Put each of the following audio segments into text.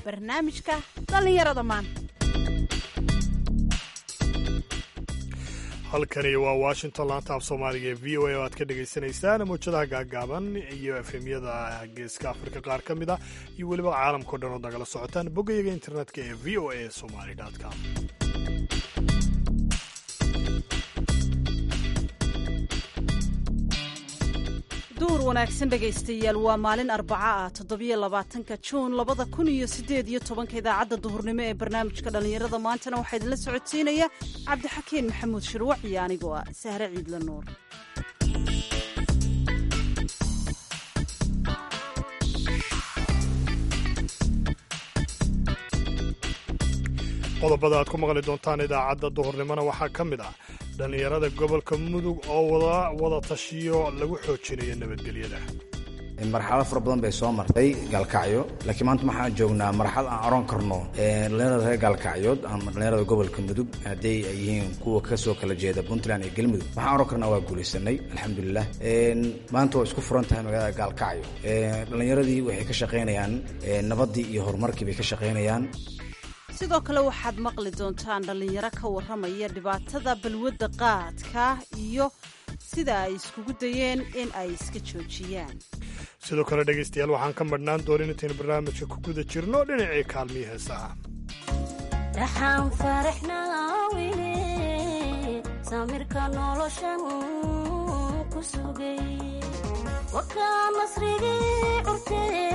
barnaamijka dhallinyarada maanta halkani waa washington laanta af soomaaliga ee v o a oo aad ka dhagaysanaysaan mawjadaha gaagaaban iyo efemyada geeska afrika qaar ka mid ah iyo weliba caalamkao dhan ood nagala socotaan boggayaga internetka ee v o a somali com duhur wanaagsan dhegaystayaal waa maalin arbaca ah toddobiyo labaatanka juun labada kun iyo siddeed iyo tobanka idaacadda duhurnimo ee barnaamijka dhallinyarada maantana waxaa idinla socodsiinaya cabdixakiin maxamuud shirwac iyo anigoo ah sahre ciidla nuur qodobada aad ku maqli doontaan idaacadda duhurnimona waxaa ka mid ah dhallinyarada gobolka mudug oo wada tashiyo lagu xoojinayo nabadgelyada marxalado fara badan bay soo martay gaalkacyo laakiin maanta waxaan joognaa marxalad aan oran karno dhallinyarada reer gaalkacyood ama dhallinyarada gobolka mudug hadday ay yihiin kuwa kasoo kala jeeda puntland iyo galmudug waxaan oran karnaa waa guulaysanay alxamdulilah maanta waa isku furan tahay magaalada gaalkacyo dhallinyaradii waxay ka shaqaynayaan nabaddii iyo horumarkii bay ka shaqaynayaan sidoo kale waxaad maqli doontaan dhallinyaro ka warramaya dhibaatada balwadda qaadka iyo sida ay iskugu dayeen in ay iska joojiyaan sidoo kale dhegaystayaal waxaan ka madhnaan doonin intaynu barnaamijka ku guda jirno dhinacii kaalmihii heesaha dhaxaan faraxnaawine samirka noloshan ku sugay wakaa masrigii curtee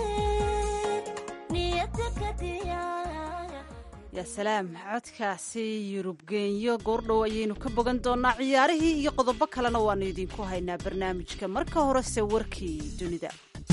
niyada kadiya yaa salaam codkaasi yurub geenyo goordhow ayaynu ka bogan doonnaa ciyaarihii iyo qodobo kalena waannu idiinku haynaa barnaamijka marka horese warkii dunida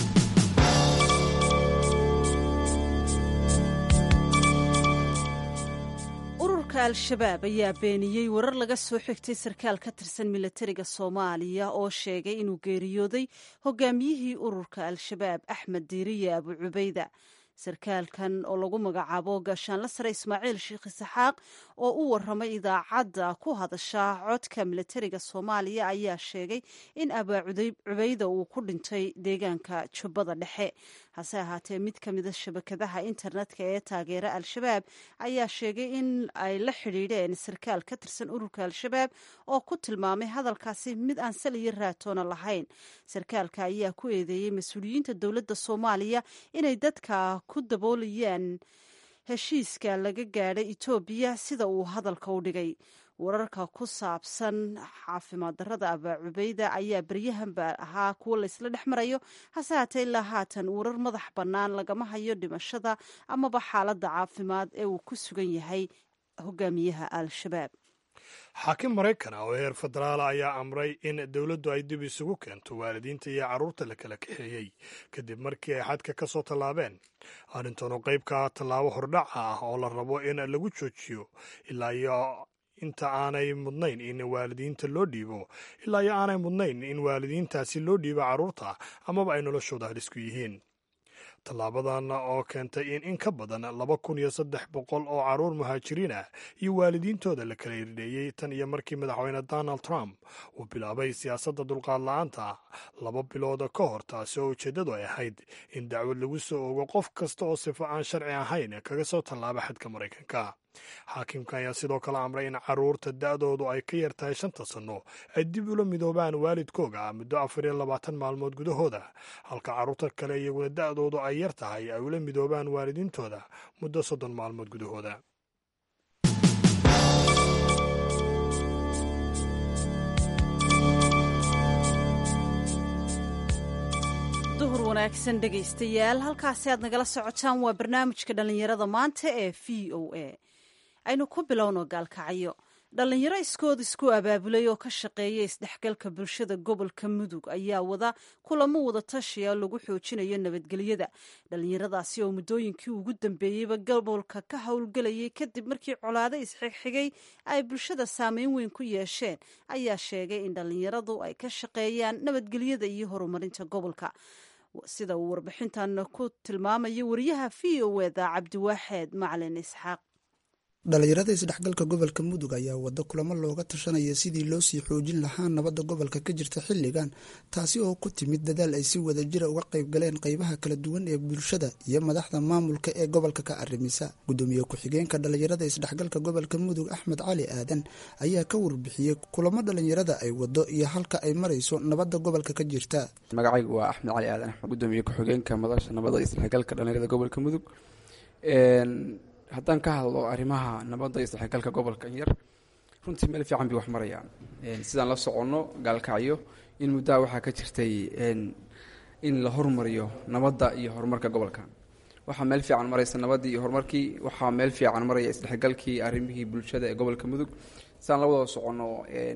ururka al-shabaab ayaa beeniyey warar laga soo xigtay sarkaal ka tirsan milatariga soomaaliya oo sheegay inuu geeriyooday hogaamiyihii ururka al-shabaab axmed diiriye abu cubayda sarkaalkan oo lagu magacaabo gaashaanla sare ismaaciil sheekh isaxaaq oo u waramay idaacadda ku hadasha codka milatariga soomaaliya ayaa sheegay in abaa cubayda uu ku dhintay deegaanka jubbada dhexe hase ahaatee mid ka mida shabakadaha internetka ee taageera al-shabaab ayaa sheegay in ay la xidhiidheen sarkaal ka tirsan ururka al-shabaab oo ku tilmaamay hadalkaasi mid aan sal iyo raatoona lahayn sarkaalka ayaa ku eedeeyey mas-uuliyiinta dowladda soomaaliya inay dadka ku daboolayaan heshiiska laga gaadhay etoobiya sida uu hadalka u dhigay wararka ku saabsan caafimaad darrada abaa cubayda ayaa beryahanba ahaa kuwo laysla dhex marayo hase haatee ilaa haatan warar madax bannaan lagama hayo dhimashada amaba xaaladda caafimaad ee uu ku sugan yahay hogaamiyaha al-shabaab xaakim maraykan ah oo heer federaala ayaa amray in dowladdu ay dib isugu keento waalidiinta iyo carruurta la kala kaxeeyey kadib markii ay xadka ka soo tallaabeen arrintan oo qayb ka ah tallaabo hordhaca ah oo la rabo in lagu joojiyo ilaa iyo inta aanay mudnayn in waalidiinta loo dhiibo ilaa iyo aanay mudnayn in waalidiintaasi loo dhiibo carruurta amaba ay noloshooda halisku yihiin tallaabadan oo keentay in in ka badan laba kun iyo saddex boqol oo carruur muhaajiriin ah iyo waalidiintooda la kala irdheeyey tan iyo markii madaxweyne donald trump uu bilaabay siyaasadda dulqaad la-aanta laba bilood ka hor taasi oo ujeeddadu ay ahayd in dacwad lagu soo ogo qof kasta oo sifo aan sharci ahayn kaga soo tallaaba xadka maraykanka xaakimka ayaa sidoo kale amray in carruurta da'doodu ay ka yar tahay shanta sanno ay dib ula midoobaan waalidkooga muddo afar iyo labaatan maalmood gudahooda halka carruurta kale iyaguna da'doodu ay yar tahay ay ula midoobaan waalidiintooda muddo soddon maalmood gudahooda duhur wanaagsan dhegaystayaal halkaasi aad nagala socotaan waa barnaamijka dhallinyarada maanta ee v o a aynu ku bilowno gaalkacyo dhallinyaro iskood isku abaabulay oo ka shaqeeya isdhexgalka bulshada gobolka mudug ayaa wada kulamo wada tashiya lagu xoojinayo nabadgelyada dhallinyaradaasi oo muddooyinkii ugu dambeeyeyba gobolka ka howlgelayay kadib markii colaado isxigxigay ay bulshada saameyn weyn ku yeesheen ayaa sheegay in dhallinyaradu ay ka shaqeeyaan nabadgelyada iyo horumarinta gobolka sida uu warbixintan ku tilmaamayo wariyaha v o eda cabdiwaaxeed macalin isxaaq dhalinyarada isdhexgalka gobolka mudug ayaa wado kulamo looga tashanaya sidii loo sii xoojin lahaa nabadda gobolka ka jirta xilligan taasi oo ku timid dadaal ay si wada jira uga qayb galeen qaybaha kala duwan ee bulshada iyo madaxda maamulka ee gobolka ka arrimisa gudoomiye ku-xigeenka dhalinyarada isdhexgalka gobolka mudug axmed cali aadan ayaa ka warbixiyey kulamo dhalinyarada ay wado iyo halka ay marayso nabadda gobolka ka jirta magacaygu waa axmed cali aadan axmed gudoomiye ku-xigeenka madasha nabadda isdhexgalka dhalinyarada gobolka mudug haddaan ka hadlo arrimaha nabadda iyo isdhexgalka gobolka yar runtii meel fiican bay wax marayaan sidaan la soconno gaalkacyo in muddaha waxaa ka jirtay in la hormariyo nabadda iyo horumarka gobolka waxaa meel fiican maraysa nabaddii iyo horumarkii waxaa meel fiican maraya isdhexgalkii arrimihii bulshada ee gobolka mudug sidaan la wada soconno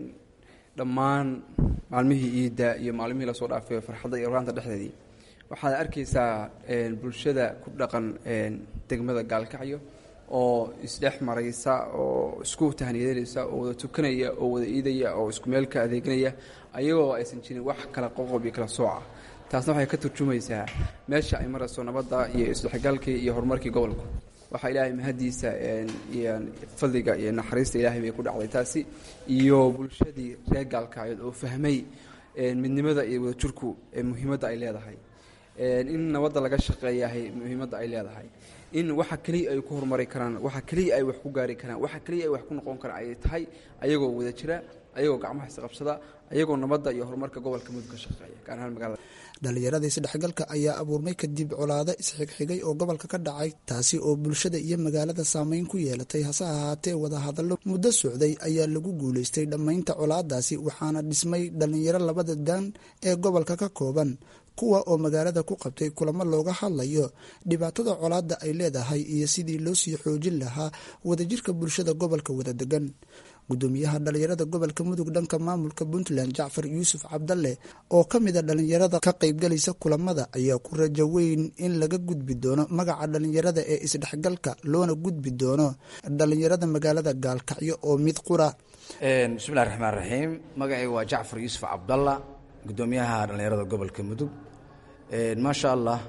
dhammaan maalmihii iidda iyo maalmihii lasoo dhaafay farxadda iyo raanta dhexdeedii waxaad arkaysaa bulshada ku dhaqan degmada gaalkacyo oo isdhex maraysa oo isku tahniyadanaysa oo wada tukanaya oo wada iidaya oo isku meel ka adeeganaya ayagoo aysan jirin wax kala qoqob iyo kala sooca taasna waxay ka turjumaysaa meesha ay marayso nabadda iyo isdhexgalkii iyo horumarkii gobolku waxaa ilaahay mahadiisa iyo fadliga iyo naxariista ilaahay bay ku dhacday taasi iyo bulshadii reer gaalkacyood oo fahmay midnimada iyo wadajirku muhiimadda ay leedahay in nabadda laga shaqeeyahay muhiimadda ay leedahay in waxa keliya ay ku horumari karaan waxa keliya ay wax ku gaari karaan waxa keliya ay wax ku noqon karaan ay tahay ayagoo wada jira ayagoo gacmaha isqabsada ayagoo nabadda iyo horumarka gobolka mudug ka shaqeeya gaar ahaan magaalada dhalinyarada isdhexgalka ayaa abuurmay kadib colaado isxigxigay oo gobolka ka dhacay taasi oo bulshada iyo magaalada saameyn ku yeelatay hase ahaatee wadahadallo muddo socday ayaa lagu guulaystay dhammaynta colaadaasi waxaana dhismay dhalinyaro labada daan ee gobolka ka kooban kuwa oo magaalada ku qabtay kulamo looga hadlayo dhibaatada colaadda ay leedahay iyo sidii loo sii xoojin lahaa wadajirka bulshada gobolka wada degan gudoomiyaha dhalinyarada gobolka mudug dhanka maamulka puntland jacfar yuusuf cabdalle oo ka mida dhalinyarada ka qaybgalaysa kulamada ayaa ku rajo weyn in laga gudbi doono magaca dhalinyarada ee isdhexgalka loona gudbi doono dhalinyarada magaalada gaalkacyo oo mid qura bismillahi raxmaan raxiim magacayga waa jacfar yuusuf cabdalla gudoomiyaha dhalinyarada gobolka mudug maasha allah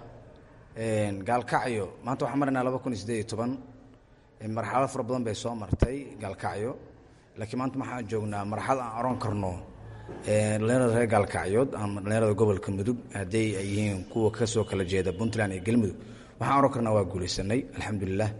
gaalkacyo maanta waxaan maraynaa laba kun iyo sideed iyo toban marxalado fara badan bay soo martay gaalkacyo laakiin maanta waxaan joognaa marxalad aan oran karno dhalinyarada reer gaalkacyood ama dhalinyarada gobolka mudug hadday ay yihiin kuwa kasoo kala jeeda puntland iyo galmudug waxaan oran karnaa waa guulaysanay alxamdulilah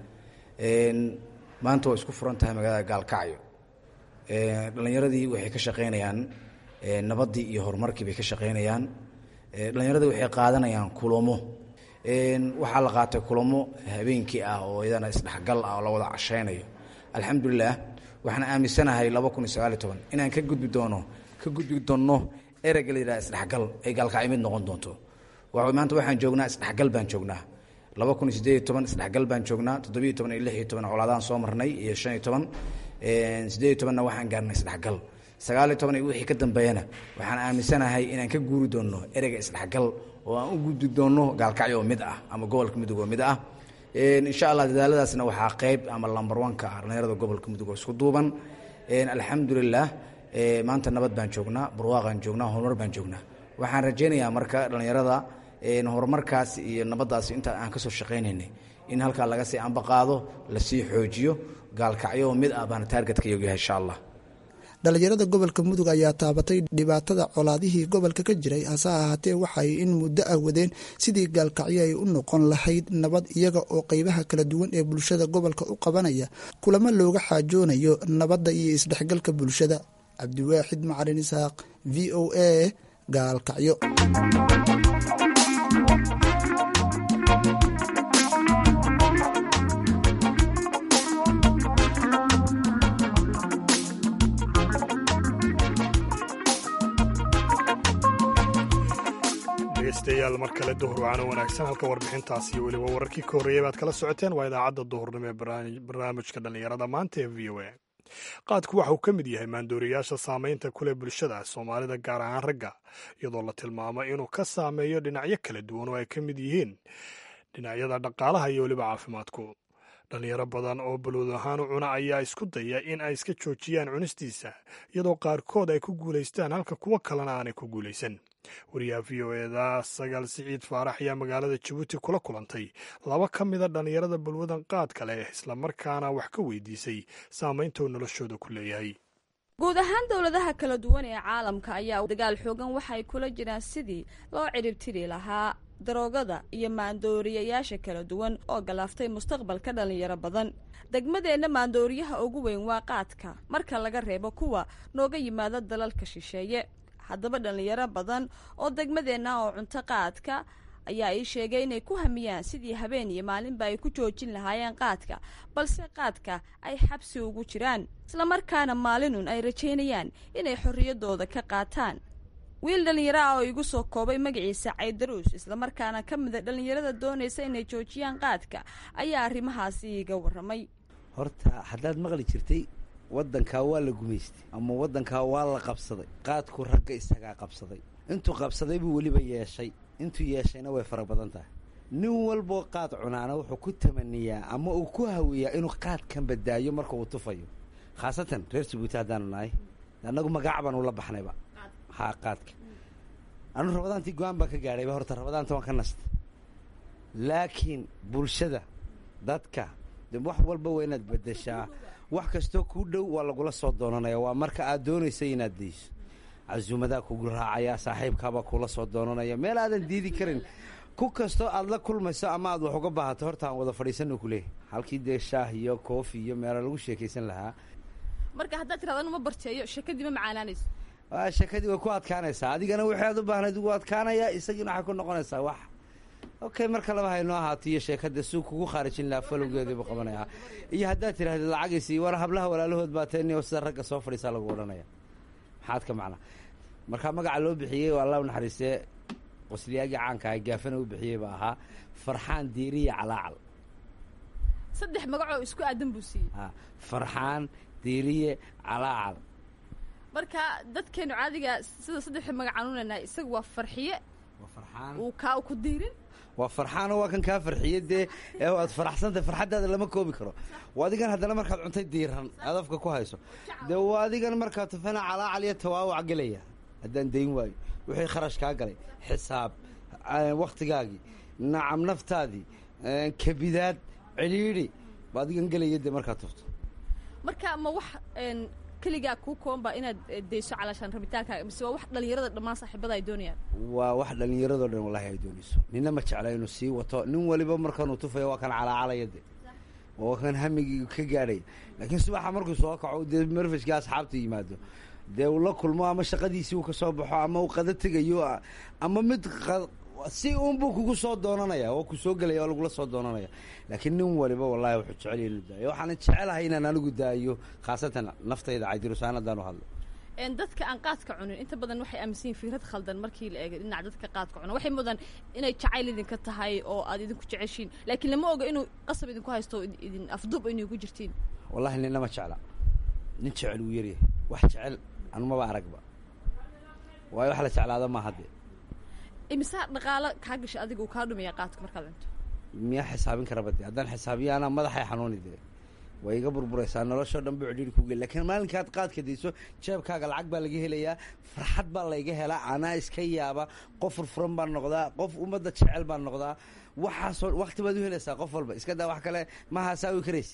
maanta waa isku furan tahay magaalada gaalkacyo dhalinyaradii waxay ka shaqaynayaan nabaddii iyo horumarkii bay ka shaqaynayaan dhalinyaradii waxay qaadanayaan kulamo waxaa la qaatay kulamo habeenkii ah oo iyadana isdhexgal ah oo la wada cashaynayo alxamdulilah waxaan aaminsanahay laba kun iyo sagaal iyo toban inaan ka gudbi doono ka gudbi doonno ereyga la yidhaha isdhexgal ay gaalkacyo mid noqon doonto maanta waxaan joognaa isdhexgal baan joognaa laba kun iyo siddeed iyo toban isdhexgal baan joognaa toddobiyo toban iyo lix iyo toban colaadaan soo marnay iyo shan iyo toban siddeed iyo tobanna waxaan gaarnay isdhexgal sagaal iyo toban iyo wixii ka dambeeyana waxaan aaminsanahay inaan ka guuri doonno ereyga isdhexgal oo aan u gudbi doonno gaalkacyo oo mid ah ama gobolka mudug oo mid ah insha allah dadaaladaasna waxaa qeyb ama lambar wanka ah dhalinyarada gobolka mudug oo isku duuban alxamdulilah maanta nabad baan joognaa barwaaqaan joognaa horumar baan joognaa waxaan rajaynayaa marka dhalinyarada horumarkaas iyo nabaddaas inta aan kasoo shaqaynaynay in halkaa laga sii ambaqaado lasii xoojiyo gaalkacyo oo mid ah baana taargetka yogayahay insha allah dhalinyarada gobolka mudug ayaa taabatay dhibaatada colaadihii gobolka ka jiray hase ahaatee waxay in muddo ah wadeen sidii gaalkacyo ay u noqon lahayd nabad iyaga oo qeybaha kala duwan ee bulshada gobolka u qabanaya kulamo looga xaajoonayo nabadda iyo isdhexgalka bulshada cabdiwaaxid macalin isaaq v o a gaalkacyo dhegeystayaal mar kale duhur wacaano wanaagsan halka warbixintaas iyo weliba wararkii ka horreeyay baad kala socoteen waa idaacadda duhurnimo ee barnaamijka dhallinyarada maanta ee v o a qaadku waxa uu ka mid yahay maandooriyaasha saamaynta kuleh bulshada soomaalida gaar ahaan ragga iyadoo la tilmaamo inuu ka saameeyo dhinacyo kala duwan oo ay ka mid yihiin dhinacyada dhaqaalaha iyo weliba caafimaadku dhallinyaro badan oo balwad ahaan u cuna ayaa isku daya in ay iska joojiyaan cunistiisa iyadoo qaarkood ay ku guulaystaan halka kuwo kalena aanay ku guulaysan wariyaha v o eda sagaal siciid faarax ayaa magaalada jabuuti kula kulantay laba ka mida dhallinyarada balwadan qaadka leh islamarkaana wax ka weydiisay saamaynta uu noloshooda ku leeyahay guud ahaan dowladaha kala duwan ee caalamka ayaa dagaal xoogan waxay kula jiraan sidii loo ciribtiri lahaa daroogada iyo maandooriyayaasha kala duwan oo galaaftay mustaqbalka dhallinyaro badan degmadeenna maandooriyaha ugu weyn waa qaadka marka laga reebo kuwa nooga yimaada dalalka shisheeye haddaba dhallinyaro badan oo degmadeenna oo cunto qaadka ayaa ii sheegay inay ku hamiyaan sidii habeen iyo maalinba ay ku joojin lahaayeen qaadka balse qaadka ay xabsi ugu jiraan islamarkaana maalinun ay rajaynayaan inay xorriyaddooda ka qaataan wiil dhallinyaro ah oo igu soo koobay magaciisa caydaruus islamarkaana ka mida dhallinyarada doonaysa inay joojiyaan qaadka ayaa arrimahaasi iiga warramay horta haddaad maqli jirtay waddankaa waa la gumaystay ama waddankaa waa la qabsaday qaadku ragga isagaa qabsaday intuu qabsaday buu weliba yeeshay intuu yeeshayna way fara badan tahay nin walboo qaad cunaana wuxuu ku tamaniyaa ama uu ku hawiyaa inuu qaadkan badaayo marka uu tufayo khaasatan reer jabuuti haddaanu nahay annagu magac baan ula baxnayba haa qaadka anu rabadaantii go-aan baan ka gaadhayba horta rabadaanta waan ka nasta laakiin bulshada dadka de wax walba waa inaad bedeshaa wax kastoo kuu dhow waa lagula soo doonanaya waa marka aad doonaysa inaad dayso casuumadaa kugu raacaya saaxiibkaabaa kula soo doonanaya meel aadan diidi karin ku kastoo aad la kulmayso ama aad wax uga baahato horta aan wada fadhiisano kuleeyahy halkii dee shaah iyo koofi iyo meelo lagu sheekaysan lahaa marka haddaad tirahdo anuma barteeyo sheekadii ma macaanaanayso sheekadii way ku adkaanaysaa adigana wixii aad u baahnayd ugu adkaanaya isagiina waxay ku noqonaysaa wax okay marka laba haynoo ahaato iyo sheekada suu kugu khaarijin lahaa falowgeediibuu qabanayaa iyo haddaad tidhahdid lacagaysi war hablaha walaalahood baa teenio sida ragga soo fadhiisaa lagu odhanaya maxaad ka macnaa markaa magaca loo bixiyey oo allah u naxariistee qosliyaagii caanka ah gaafana u bixiyey baa ahaa farxaan diiriya calaacal saddex magacoo isku aadan buu siiyey a farxaan diiriye calaacal marka dadkeenu caadiga sida saddexda magacaan unanahay isaga waa farxiye waa farxaan uu kaa ku diirin waa farxaano waa kan kaa farxiye dee ee waad faraxsantahay farxaddaada lama koobi karo waa adigan haddana markaad cuntay diiran aad afka ku hayso dee waa adigan markaa tufana calaacal iyo tawaawac gelaya haddaan dayn waayo wixii kharash kaa galay xisaab wakhtigaagii nacam naftaadii kabidaad cidhiidhi ba adigan gelaya dee markaad tufto marka ma wax keligaa kuu koonba inaad dayso calaashaan rabitaankaaga mise waa wax dhallinyarada dhammaan saaxiibada ay doonayaan waa wax dhallinyaradoo dhan wallahi ay doonayso nina ma jecla inuu sii wato nin waliba markanuu tufayo waa kan calaacalaya de waa kan hamigii ka gaadhaya laakiin subaxa markuu soo kaco dee marfashkii asxaabta yimaado dee uu la kulmo ama shaqadiisii uu ka soo baxo ama uu qada tegayo ama mid si uunbuu kugu soo doonanaya oo ku soo gelaya oo lagula soo doonanaya laakiin nin waliba wallahi wuxuu jecel inuu daayo waxaana jecelahay inaan anigu daayo khaasatan naftayda caydirusaan haddaan u hadlo dadka aan qaadka cunin inta badan waxay aaminsan yihin fikrad khaldan markii la eego dhinaca dadka qaadka cuna waxay mudan inay jacayl idinka tahay oo aad idinku jeceshiin laakiin lama oga inuu qasab idinku haysto idin afdub inay ku jirtiin wallahi nina ma jecla nin jecel wuu yaryahay wax jecel anumaba aragba waayo wax la jeclaada maaha dee imisaa dhaqaalo kaa gasha adiga uu kaa dhumaya qaadka markaad cunto miyaa xisaabin karaba dee haddaan xisaabiyo anaa madaxay xanuuni dee way iga burburaysaa noloshoo dhan ba cidhiiri kuge lakiin maalinkaad qaadka dayso jeebkaaga lacag baa laga helayaa farxad baa layga helaa anaa iska yaaba qof furfuran baan noqdaa qof ummadda jecel baan noqdaa waxaasoo wakti baad u helaysaa qof walba iska daa wax kale mahaasawi karaysid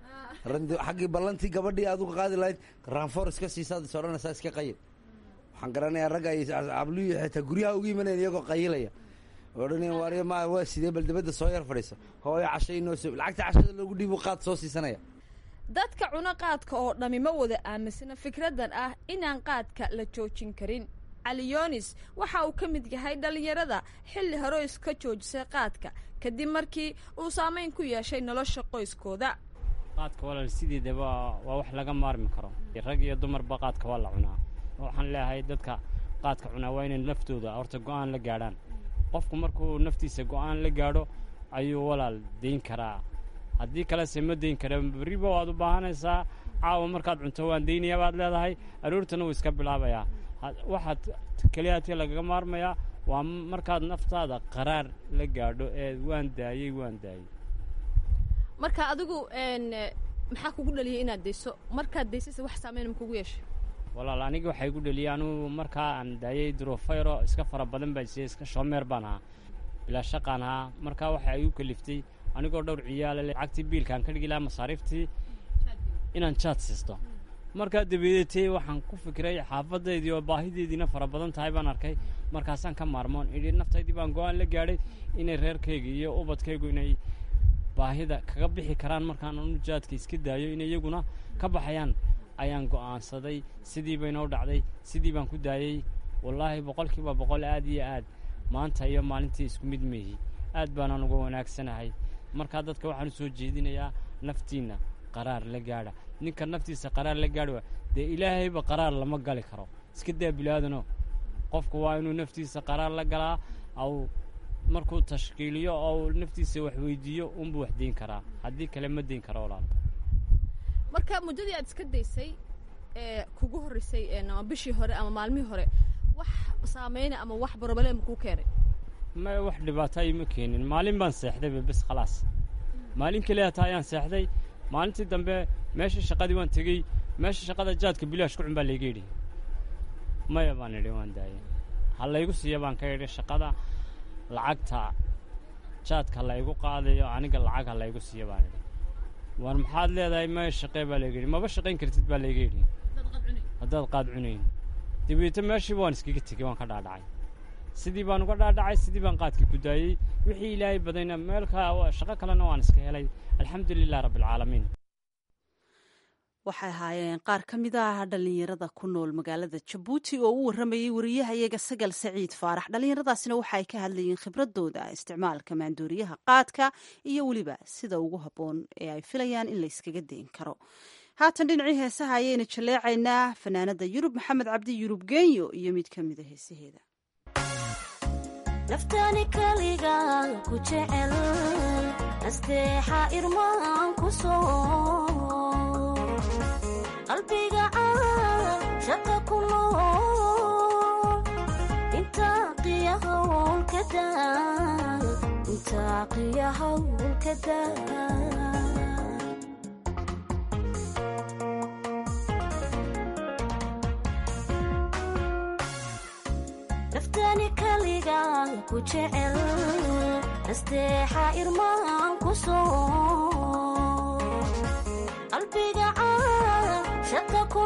xaggii ballantii gabadhii aad uga qaadi lahayd raanfoor iska siisaad is odhanaysaa iska qayil waxaan garanayaa ragga ay abluyi xitaa guryaha ugu imanayan iyagoo qayilaya odhanaya waariya ma waa sidee bal dibadda soo yar fadhiisa hooyo casho inoo so lacagta cashada loogu dhiibu qaad soo siisanaya dadka cuno qaadka oo dhammi ma wada aaminsana fikraddan ah inaan qaadka la joojin karin cali yonis waxa uu ka mid yahay dhallinyarada xilli hore iska joojisay qaadka kadib markii uu saamayn ku yeeshay nolosha qoyskooda qaadka walaal sideedaba waa wax laga maarmi karo rag iyo dumarba qaadka waa la cunaa waxaan leeyahay dadka qaadka cunaa waa inay naftooda horta go-aan la gaadhaan qofku markuu naftiisa go-aan la gaadho ayuu walaal dayn karaa haddii kalese ma dayn kara berriba waad u baahanaysaa caawa markaad cunto waan daynayaa baad leedahay aroortana wuu iska bilaabayaa waxaad keliyaati lagaga maarmayaa waa markaad naftaada qaraar la gaadho ee waan daayey waan daayey marka adigu maxaa kugu dhaliyay inaad dayso markaad daysaysa wax saamayn ma kugu yeeshay walaal aniga waxaa igu dheliyay anugu markaa aan daayay durofayro iska fara badan baa jisay iska shoomeer baan ahaa bilaa shaqaan ahaa markaa waxaa igu kaliftay anigoo dhowr ciyaala leh lacagtii biilkaan ka dhigi lahaa masaariiftii inaan jaad siisto markaa dabadeetay waxaan ku fikiray xaafaddaydii oo baahideediina fara badan tahay baan arkay markaasaan ka maarmoon idhi naftaydii baan go-aan la gaadhay inay reerkayga iyo ubadkaygu inay baahida kaga bixi karaan markaan anu jaadka iska daayo in iyaguna ka baxayaan ayaan go'aansaday sidii baynoo dhacday sidii baan ku daayey wallaahi boqolkiiba boqol aad iyo aad maanta iyo maalintii isku mid meehi aad baanaan uga wanaagsanahay markaa dadka waxaan u soo jeedinayaa naftiinna qaraar la gaadha ninka naftiisa qaraar la gaadha dee ilaahayba qaraar lama gali karo iska daa bilaadano qofku waa inuu naftiisa qaraar la galaa aw markuu tashkiiliyo oo naftiisa wax weydiiyo unbuu wax deyn karaa haddii kale ma deyn karo walaal marka muddadii aad iska daysay ee kugu horreysay ama bishii hore ama maalmihii hore wax saameyna ama wax broblem kuu keenay ma wax dhibaato ima keenin maalin baan seexdayba bes khalaas maalin keliya hataa ayaan seexday maalintii dambe meesha shaqadii waan tegey meesha shaqada jaadka bilaash ku cun baa layga yidhi maya baan idhi waan daayay ha laygu siiya baan ka idhi shaqada lacagta jaadka laygu qaadayo aniga lacag ha laygu siiya baan idhi war maxaad leedahay maya shaqee baa layga yidhi maba shaqayn kartid baa layga yidhi haddaad qaad cunayn dabeeto meeshiiba waan iskaga tegey waan ka dhaadhacay sidii baan uga dhaadhacay sidii baan qaadkii ku daayey wixii ilaahay badayna meelka shaqo kalena waan iska helay alxamdu lilah rabbialcaalamiin waxay ahaayeen qaar ka mid ah dhallinyarada ku nool magaalada jabuuti oo u warramayey wariyaha iyaga sagal saciid faarax dhallinyaradaasina waxa ay ka hadlayeen khibradooda isticmaalka maandooriyaha qaadka iyo weliba sida ugu habboon ee ay filayaan in la yskaga dayn karo haatan dhinacii heesaha ayaynu jaleecaynaa fanaanada yurub maxamed cabdi yurub genyo iyo mid ka mida heesaheeda naftani kaliga ku jecel nasteexa irmaan ku soo qalbiga caan shaqa ku nool intaa qiya hawlka daa intaa qiya hawlka daa naftani kaliga ku jecel nasteexa irmaan ku soo qalbiga caan shaqa ku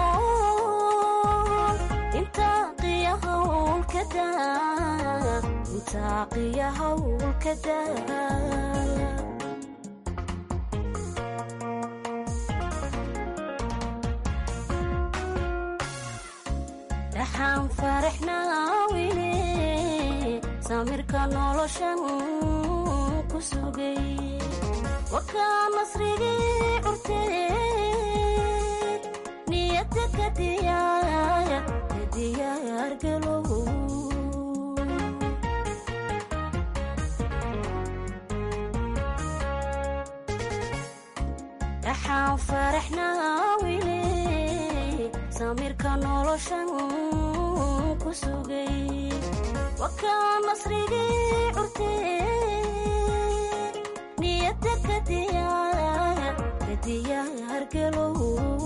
nool intaa qiya hawlka daa intaa qiya hawlka daa dhaxaan faraxnaa wile samirka noloshan ku sugay wakaa nasrigii curteed niyadda ka diyaaya ka diyaargalow dhaxaan faraxnaa wile samirka noloshan ku sugay wakaa nasrigii curteed niyadda ka diyaaya ka diyaargalow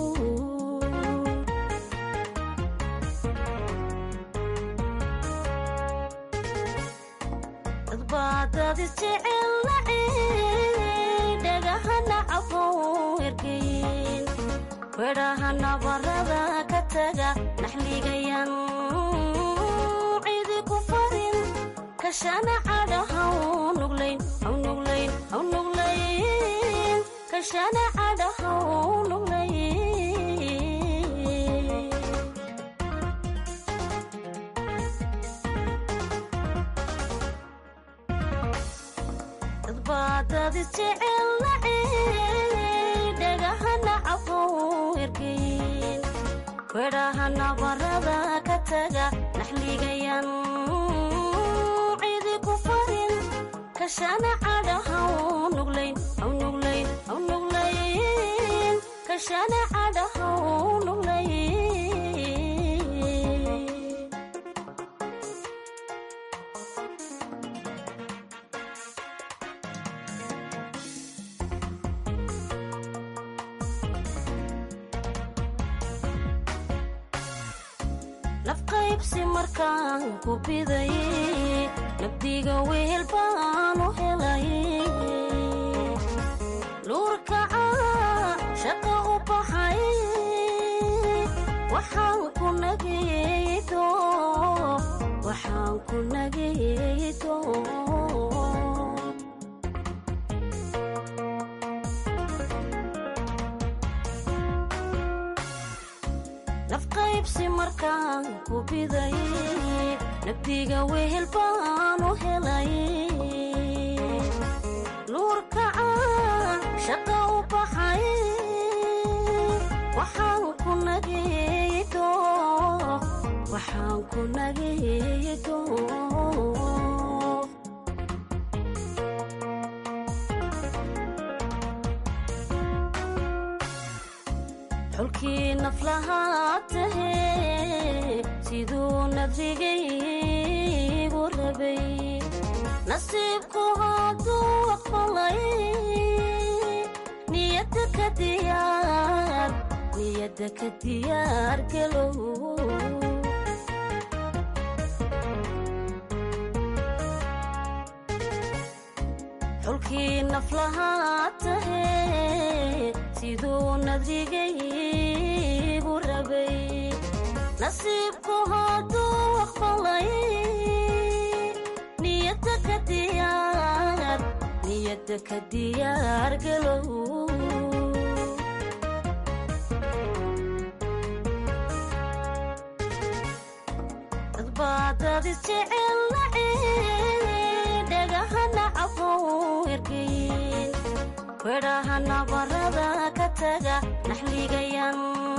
dadbaadad isjecel nacey dhagahana cafow ergeyn wedhaha nabarada ka taga naxligayan cidi ku farin kashana cadhahaw nuglayn haw nuglayn haw nuglayn kashana cadhahaw nuglayn dadbaadad isjecel nacey dhagahana cafow ergeyn wedhaha nabarada ka taga naxligayan cidi ku farin kashana cadhahaw nuglayn haw nuglayn haw nuglayn kashana cadhahaw nuglayn nafqaybsi markaan ku biday nabdiga wehel baan u helay nuurkaca shaqa u baxay waxaan ku nageydo waxaan ku nageydo nafqaybsi markaan ku biday nabdiga wehel baan u helay nuurkaca shaqa u baxay waxaan ku nageydo waxaan ku nageydo xulkii naflahaa tahee siduu nadrigaygu rabay nasiibku hadduu aqbalay niyadda ka diyaar niyadda ka diyaar galow xulkii naflahaa tahee siduu nadrigaygu rabay nasiibku hadduu aqbalay niyadda ka diyaar niyadda ka diyaar galow dadbaadad isjecel naceen dhagahana cafow ergeyn wedhaha nabarada ka taga naxligayan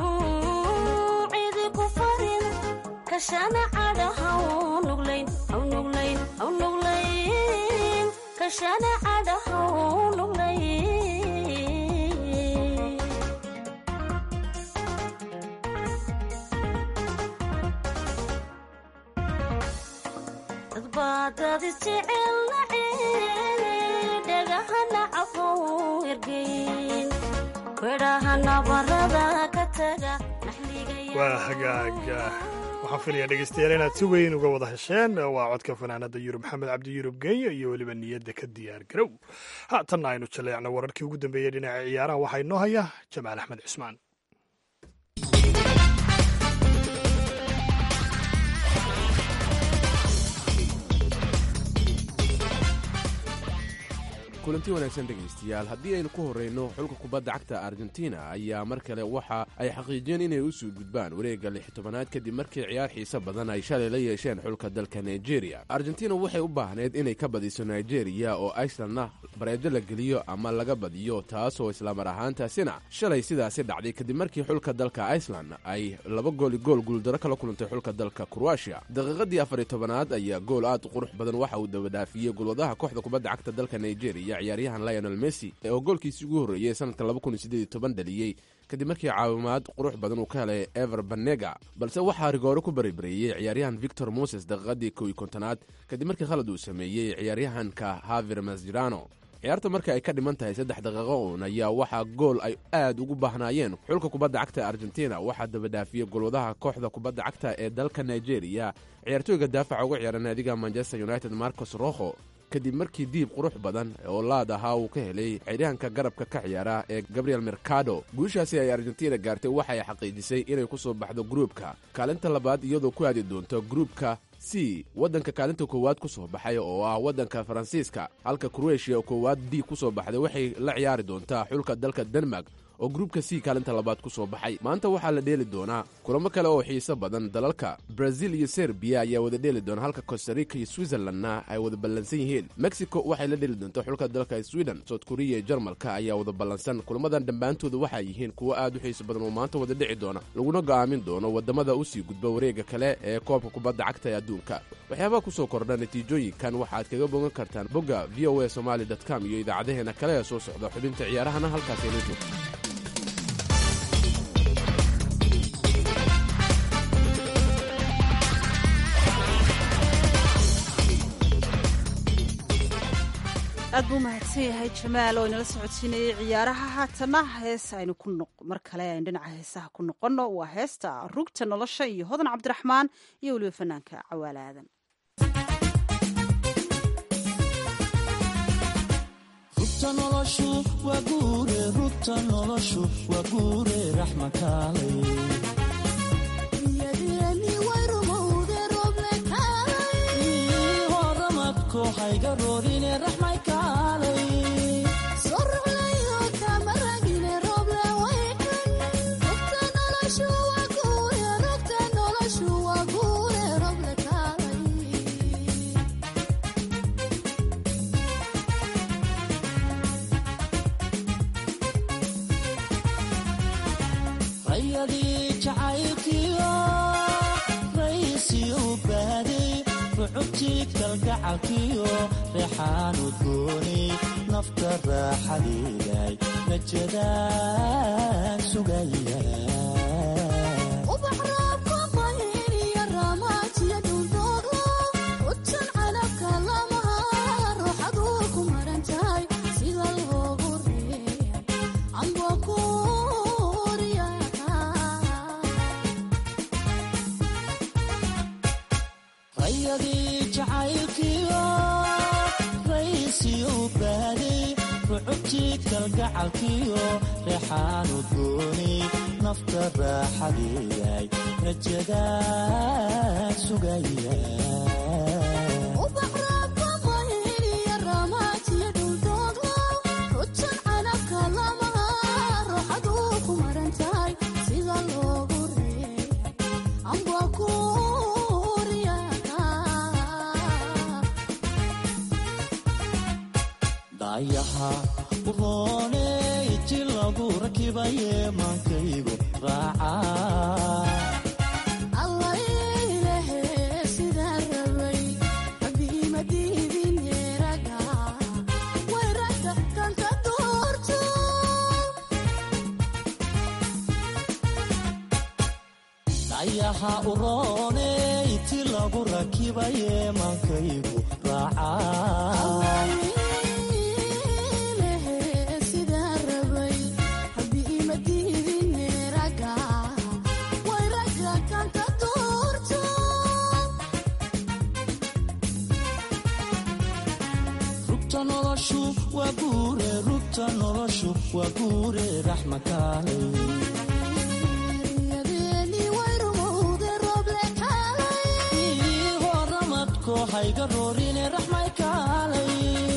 cidi ku farin kashana cadha haw nuglayn haw nuglayn haw nuglayn kashana cadha haw nuglayn dadbaadad isjecel naceen dhagahana cafow ergeyn wedhaha nabarada ka taga waa hagaaga waxaan filayaa dhegeystayaal inaad si weyn uga wada hesheen waa codka fanaanada yurub maxamed cabdi yurub genya iyo weliba niyadda ka diyaar garow haatanna aynu jaleecno wararkii ugu dambeeyey dhinaca ciyaaraha waxaa inoo haya jamaal axmed cismaan kulanti wanaagsan dhegaystayaal haddii aynu ku horrayno xulka kubadda cagta argentina ayaa mar kale waxa ay xaqiijiyeen inay u soo gudbaan wareegga lix tobanaad kadib markii ciyaar xiise badan ay shalay la yeesheen xulka dalka nigeria argentina waxay u baahneyd inay ka badiso nigeria oo icelandna bareejo la geliyo ama laga badiyo taasoo islamar ahaantaasina shalay sidaasi dhacday kadib markii xulka dalka iceland ay laba gooli gool guuldaro kala kulantay xulka dalka kroatia daqiiqadii afariy tobanaad ayaa gool aad u qurux badan waxa uu dabadhaafiyey golwadaha kooxda kubadda cagta dalka nigeria ciyaaryahan lionel messi oo goolkiisii ugu horreeyey sanadka dhaliyey kadib markii caawimaad qurux badan uu ka helay ever banega balse waxaa rigoore ku baribareeyey ciyaaryahan victor moses daqiiqadii kow iyo kontonaad kadib markii khalad uu sameeyey ciyaaryahanka haver masjirano ciyaarta marka ay ka dhiman tahay saddex daqiiqo uun ayaa waxaa gool ay aad ugu baahnaayeen xulka kubadda cagta argentina waxaa dabadhaafiyey golwadaha kooxda kubadda cagta ee dalka nigeria ciyaartooyga daafaca uga ciyaara naadiga manchester united marcos roho kadib markii diib qurux badan oo laad ahaa uu ka helay ciyaaryahanka garabka ka ciyaara ee gabriel mercado guushaasi ay argentina gaartay waxay xaqiijisay inay ku soo baxdo gruubka kaalinta labaad iyadoo ku aadi doonto gruubka c waddanka kaalinta koowaad ku soo baxay oo ah waddanka faransiiska halka kroatiya oo koowaad d ku soo baxday waxay la ciyaari doontaa xulka dalka denmark oo gruubka c kaalinta labaad ku soo baxay maanta waxaa la dheeli doonaa kulamo kale oo xiiso badan dalalka brazil iyo serbiya ayaa wada dheeli doona halka costarica iyo switzerlandna ay wada ballansan yihiin mexico waxay la dheeli doontaa xulka dalka sweden south korea iyo jarmalka ayaa wada ballansan kulamadan dhammaantooda waxay yihiin kuwo aad u xiiso badan oo maanta wada dhici doona laguna go'aamin doono waddamada usii gudba wareega kale ee koobka kubadda cagta ee adduunka waxyaabaha ku soo kordha natiijooyinkan waxaad kaga bogan kartaan bogga v o a somali com iyo idaacadaheena kale ee soo socda xubinta ciyaarahana halkaas aynu joogto aad buu mahadsan yahay jamaal oo inala socodsiinayay ciyaaraha haatana hees aynu ku mar kale aynu dhinaca heesaha ku noqonno waa heesta rugta nolosha iyo hodan cabdiraxmaan iyo weliba fanaanka cawaale aadan rugta noloshu waa guure rugta noloshu waa guure raxmakaalay horamadko hayga roorine raxmay kaalay rayadii jacaylkiyo raysiyu baaday rucubtii kalgacalkiyo reexaanu gooni nafta raaxadiiday rajadaan sugaya rayadii jacaylkiyo raysiyu baaday rucubtii kalgacalkiyo reexaanu gooni nafta raaxadiiday rajadaan sugaya dayaha urooney ti lagu rakibaye maankaygu raaca dayaha urooney ti lagu rakibaye maankaygu raaca rugta noloshu waa guure rugta noloshu waa guure raxmakaalay horamadko hayga roorine raxmay kaalay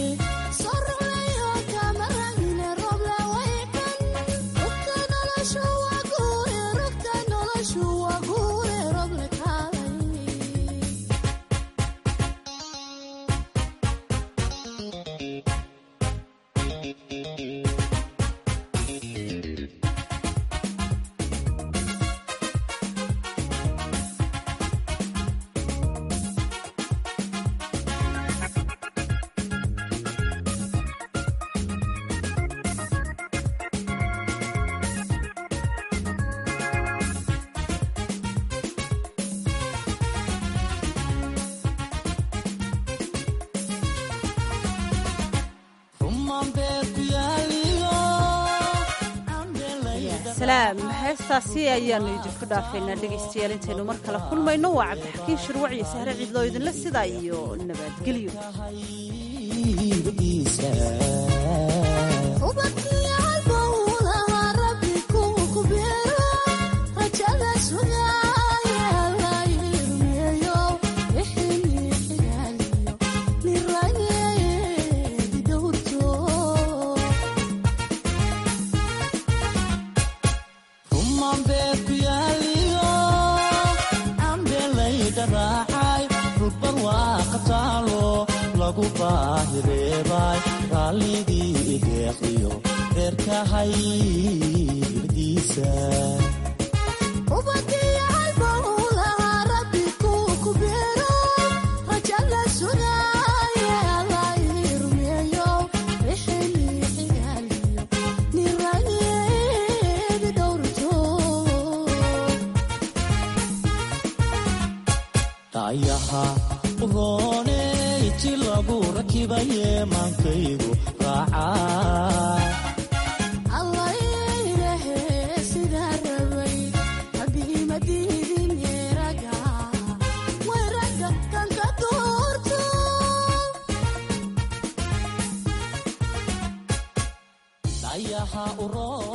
salaam heestaasi ayaanu idinku dhaafaynaa dhegaystayaal intaynu mar kale kulmayno waa cabdixakiin shirwac iyo sahre ciidloo idinla sidaa iyo nabadgelyo raalligii ideeqiyo reerkahaydiisa dayaha urooney ti lagu raki dhibaye maankaygu raacaa dayaha uroo